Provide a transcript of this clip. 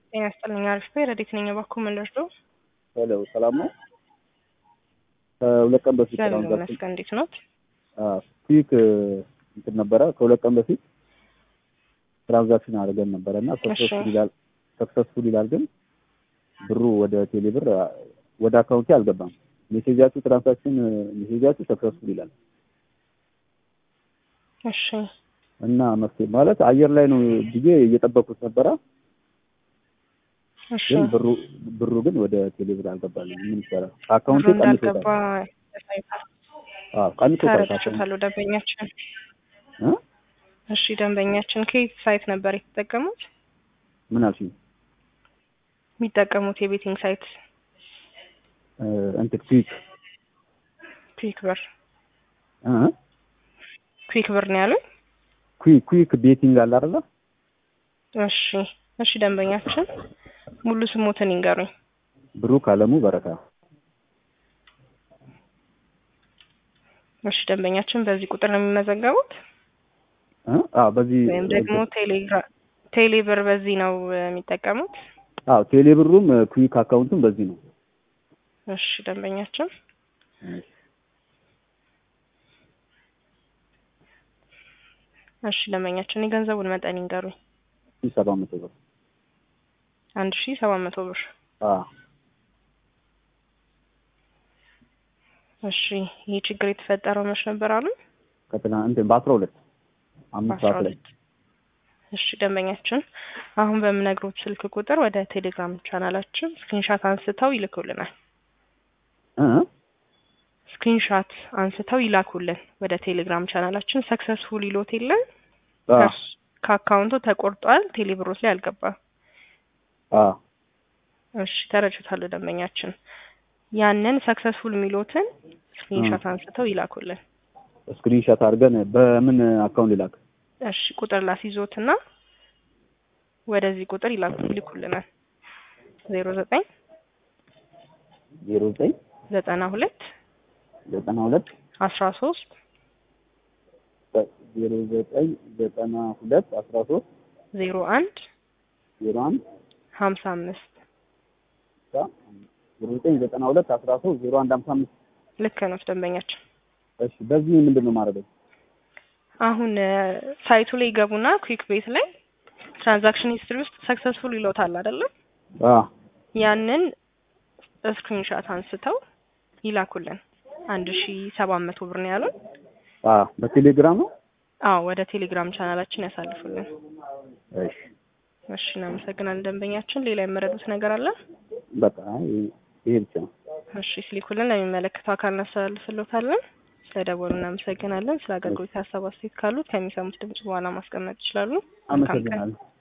ጤና ይስጥልኝ። አሪፍ ነው። ረዴት ነኝ። እባክዎ ምን ልርዳው? ሄሎ ሰላም ነው። ከሁለት ቀን በፊት እግዚአብሔር ትራንዛክሽን ይመስገን። እንዴት ኖት? ኩዊክ እንትን ነበረ። ከሁለት ቀን በፊት ትራንዛክሽን አድርገን ነበረ እና ሰክሰስፉል ይላል ሰክሰስፉል ይላል፣ ግን ብሩ ወደ ቴሌ ብር ወደ አካውንቴ አልገባም። ሜሴጃችሁ ትራንዛክሽን ሜሴጃችሁ ሰክሰስፉል ይላል እሺ እና መፍትሄ ማለት አየር ላይ ነው ብዬ እየጠበቁት ነበረ፣ እሺ ግን ብሩ ብሩ ግን ወደ ቴሌ ብር አልገባልኝ። ምን ይቻላል? አካውንቴ ብሩ እንዳልገባ ቀንሶታል። ያሳይታል። አዎ ቀንሶታል። ከአካውንቴ ተረድቻለሁ። ደንበኛችን እ እሺ ደንበኛችን ከየት ሳይት ነበር የተጠቀሙት? ምን አልሽኝ? የሚጠቀሙት የቤቲንግ ሳይት እ እንትን ኩዊክ ኩዊክ ብር እ ኩዊክ ብር ነው ያሉኝ። ኩዊክ ኩዊክ ቤቲንግ አለ አይደለ? እሺ እሺ ደንበኛችን ሙሉ ስሞትን ይንገሩኝ። ብሩክ አለሙ በረካ። እሺ ደንበኛችን በዚህ ቁጥር ነው የሚመዘገቡት እ አዎ በዚህ ወይም ደግሞ ቴሌግራ ቴሌ ብር በዚህ ነው እ, የሚጠቀሙት? አዎ ቴሌ ብሩም ኩዊክ አካውንቱም በዚህ ነው። እሺ ደንበኛችን እሺ ደንበኛችን የገንዘቡን መጠን ይንገሩኝ። ሺህ ሰባት መቶ ብር አንድ ሺ ሰባት መቶ ብር። አዎ እሺ ይህ ችግር የተፈጠረው መች ነበር አሉ? ከትናንት እንትን በአስራ ሁለት አምስት በአስራ ሰዓት ላይ ሁለት እሺ ደንበኛችን አሁን በምነግሮት ስልክ ቁጥር ወደ ቴሌግራም ቻናላችን ስክሪንሻት አንስተው ይልኩልናል። እ ስክሪንሻት አንስተው ይላኩልን ወደ ቴሌግራም ቻናላችን። ሰክሰስፉል ይሎት የለን አዎ ከእርስ- ከአካውንቱ ተቆርጧል፣ ቴሌብሮት ላይ አልገባም። አዎ እሺ ተረድቻለሁ ደንበኛችን። ያንን ሰክሰስፉል የሚሉትን ስክሪንሻት አንስተው ይላኩልን። ስክሪንሾት አድርገን በምን አካውንት ሊላክ? እሺ ቁጥር ላስይዞትና ወደዚህ ቁጥር ይላኩ ይልኩልናል። ዜሮ ዘጠኝ ዜሮ ዘጠኝ ዘጠና ሁለት ዘጠና ሁለት አስራ ሶስት ዜሮ ዘጠኝ ዘጠና ሁለት አስራ ሶስት ዜሮ አንድ ዜሮ አንድ ሀምሳ አምስት ዜሮ ዘጠኝ ዘጠና ሁለት አስራ ሶስት ዜሮ አንድ ሀምሳ አምስት ልክ ነው ደንበኛችን። እሺ በዚህ ምንድን ነው ማድረገው? አሁን እ፣ ሳይቱ ላይ ይገቡና ኩዊክ ቤት ላይ ትራንዛክሽን ሂስትሪ ውስጥ ሰክሰስፉል ይለውታል አይደለም? አዎ ያንን ስክሪንሻት አንስተው ይላኩልን። አንድ ሺ ሰባት መቶ ብር ነው ያሉን። አዎ በቴሌግራም ነው። አዎ ወደ ቴሌግራም ቻናላችን ያሳልፉልን። እሺ እሺ እናመሰግናለን ደንበኛችን። ሌላ የመረዱት ነገር አለ? በቃ ይሄ- ይሄ ብቻ ነው። እሺ ሲልኩልን ለሚመለከተው አካል እናስተላልፍልዎታለን። ስለደወሉ እናመሰግናለን። ስለ አገልግሎት ሀሳብ አስተያየት ካሉት ከሚሰሙት ድምጽ በኋላ ማስቀመጥ ይችላሉ። መልካም ቀን። አመሰግናለሁ።